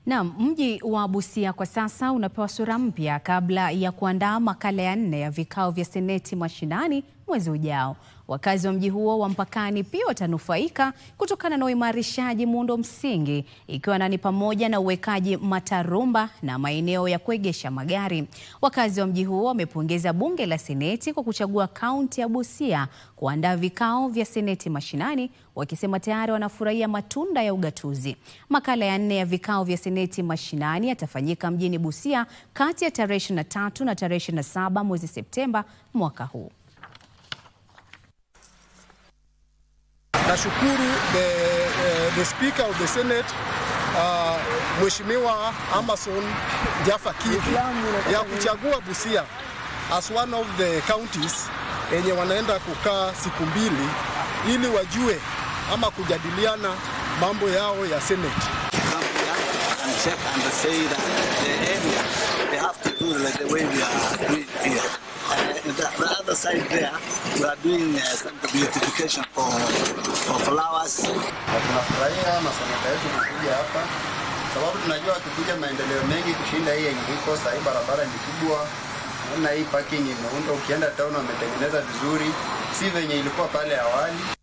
Naam, mji wa Busia kwa sasa unapewa sura mpya kabla ya kuandaa makala ya nne ya vikao vya seneti mashinani mwezi ujao. Wakazi wa mji huo wa mpakani pia watanufaika kutokana na uimarishaji muundo msingi ikiwa ni pamoja na uwekaji matarumba na maeneo ya kuegesha magari. Wakazi wa mji huo wamepongeza bunge la seneti kwa kuchagua kaunti ya Busia kuandaa vikao vya seneti mashinani, wakisema tayari wanafurahia matunda ya ugatuzi. Makala ya nne ya vikao vya seneti mashinani yatafanyika mjini Busia kati ya tarehe 23 na tarehe 27 mwezi Septemba mwaka huu. Nashukuru the, uh, the speaker of the senate uh, Mheshimiwa Amason Jaffa Kingi ya kuchagua Busia as one of the counties yenye wanaenda kukaa siku mbili ili wajue ama kujadiliana mambo yao ya senate. and check and say that the area they have to do like the way we are doing here. Uh, the, the other side there, we are doing uh, some beautification for, for flowers. Na tunafurahia maseneta yetu kukuja hapa sababu tunajua wakikuja maendeleo mengi kushinda hii yenye iko sahii. Barabara ni kubwa, naona hii parking imeundwa, ukienda town wametengeneza vizuri, si venye ilikuwa pale awali.